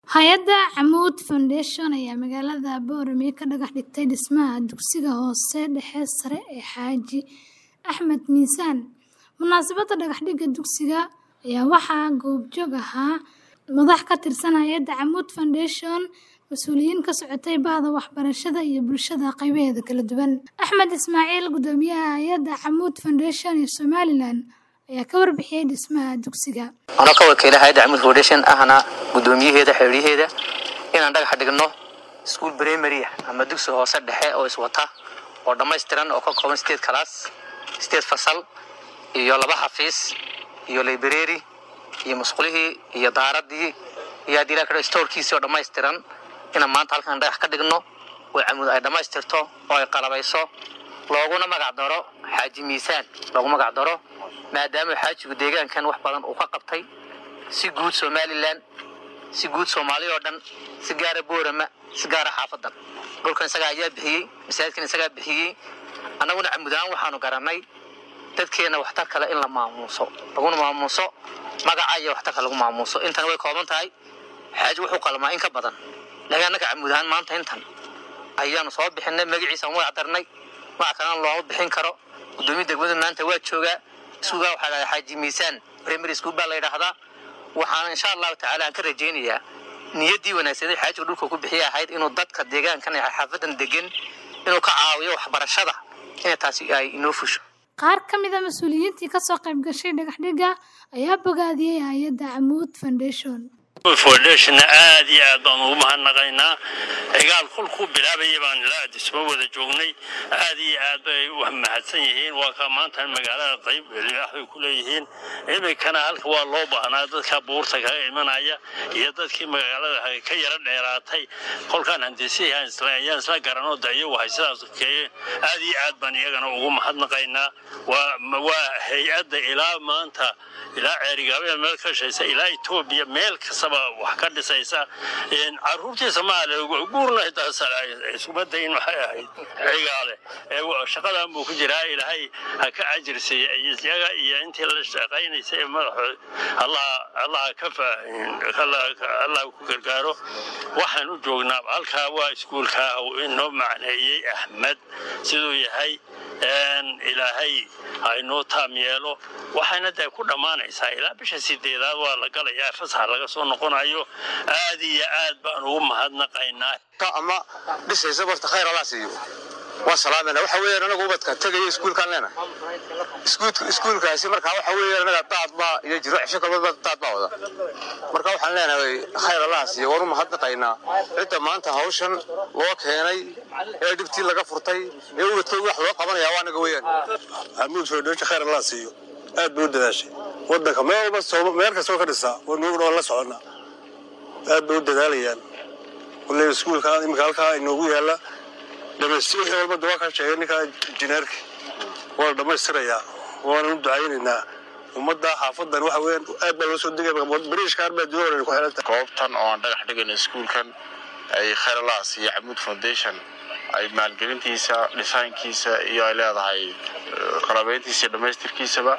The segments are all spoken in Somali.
Hay'adda Camud Foundation ayaa magaalada Boorame ka dhagax dhigtay dhismaha dugsiga hoose dhexe sare ee Xaaji Axmed Miisaan. Munaasabadda dhagax-dhigga dugsiga ayaa waxaa goobjoog ahaa madax ka tirsan hay'adda Camud Foundation, mas'uuliyiin ka socotay bahda waxbarashada iyo bulshada qaybaheeda kala duwan. Axmed Ismaaciil, guddoomiyaha hay'adda Camud Foundation ee Somaliland, ayaa ka warbixiyay dhismaha dugsiga. anoo ka wakiila hay'adda camud foundation ahna guddoomiyaheeda xiriyaheeda inaan dhagax dhigno school primary ah ama dugsi hoose dhexe oo iswata oo dhammaystiran oo ka kooban sideed kalaas sideed fasal iyo laba xafiis iyo library iyo musqulihii iyo daaradii iyo haddii la kadho storekiisii oo dhammaystiran inaan maanta halkan dhagax ka dhigno oo camud ay dhammaystirto oo ay qalabayso looguna magac daro xaaji miisaan loogu magac daro maadaama xaajigu deegaankan wax badan uu ka qabtay si guud somalilan si guud soomaaliya oo dhan si gaara boorama si gaara xaafadan dhulkan isagaa ayaa bixiyey masaajidkan isagaa bixiyey annaguna camud ahaan waxaanu garanay dadkeena waxtar kale in la maamuuso laguna maamuuso magaca iyo waxtarka lagu maamuuso intan way kooban tahay xaaji wuxuu qalmaa in ka badan laakiin annaga camud ahaan maanta intan ayaanu soo bixinay magaciisa aan magac darnay magac kalena looma bixin karo guddoomiya degmadu maanta waa joogaa iskuulkaa waxaa dhahdaa xaaji miisaan primary school baa la yidhaahdaa waxaana insha allahu tacaala aan ka rajaynayaa niyaddii wanaagsanay xaajiga dhulka ku bixiya ahayd inuu dadka deegaankan ee xaafadan degan inuu ka caawiyo waxbarashada inay taasi ay inoo fusho Qaar ka mid ah mas'uuliyiintii ka soo qayb gashay dhagax-dhigga ayaa bogaadiyey hay'adda Camud Foundation. foundation aad iyo aad baan ugu mahadnaqaynaa cigaal kulku bilaabayay baan ilaa dhismo wada joognay aad iyo aad bay u mahadsan yihiin waa ka maanta magaalada qayb libaax bay ku leeyihiin iminkana halka waa loo baahnaa dadka buurta kaga imanaya iyo dadkii magaalada ka yara dheeraatay kolkaan handisihii ayaan isla garanoo da iyagu hay sidaas keeyeen aad iyo aad baan iyagana ugu mahadnaqaynaa waa waa hay-adda ilaa maanta ilaa ceerigaabada meel ka shaysa ilaa etoobiya meel kastaba wax ka dhisaysa caruurtii soomaaliya guurna isuma dayin waxay ahayd cigaale shaqadan buu ku jiraa ilaahay ha ka ajirsiiya iyaga iyo intii la shaqaynaysa ee madaxood allah ka allah ku gargaaro waxaan u joognaa halkaa waa iskuulkaa inoo macneeyey axmed siduu yahay ilaahay ha inoo taam yeelo waxayna dee ku dhammaanaysaa ilaa bisha sideedaad waa la galayaa fasax laga soo noqonayo aad iyo aad baan ugu mahadnaqaynaa ama dhisaysa barta khayr allah siiyo waa salaamena waxa weeyaan anagu ubadka tegayo iskuulkaan leena iskuulkaasi markaa waxa weeyaan anaga daad baa iyo jiro cisho kalba daad baa wada marka waxaan leenahay khayr allah siiyo waan u mahadnaqaynaa cidda maanta hawshan loo keenay ee dhibtii laga furtay ee ubadkooga wax loo qabanaya waa anaga weeyaan xamuud foundation khayr allah siiyo aad bay u dadaashay wadanka meel walba meel kastoo ka dhisaa wanuugna waan la soconnaa aad bay u dadaalayaan wallay iskuulka iminka halkaa inoogu yaalla dhamaystir wixii walba dawaa ka sheegay ninkaa injineerka waa la dhammaystirayaa waanan u ducaynaynaa ummadda xaafadan waxa weeyaan aad baa loo soo degaya bariishka aad baa jooga ku xiran tahay goobtan oo aan dhagax dhigayno iskuulkan ay khayralaas iyo camuud foundation ay maalgelintiisa dhisaankiisa iyo ay leedahay qalabeyntiisa iyo dhammaystirkiisaba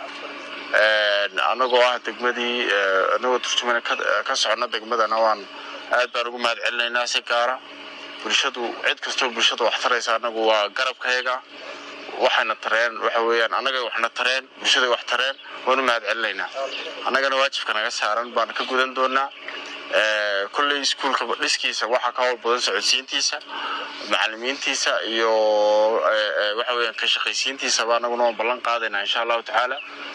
anagoo ah degmadii anagoo turjumana ka socona degmadana waan aad baan ugu mahad celinaynaa si gaara bulshadu cid kastoo bulshada wax taraysa anagu waa garabkayaga waxayna tareen waxa weeyaan annagay waxna tareen bulshaday wax tareen waanu mahad celinaynaa annagana waajibka naga saaran baan ka gudan doonaa kolley iskuulka dhiskiisa waxaa ka howl badan socodsiintiisa macalimiintiisa iyo waxa weeyaan ka shaqaysiintiisaba annaguna waan ballan qaadaynaa insha allahu tacaala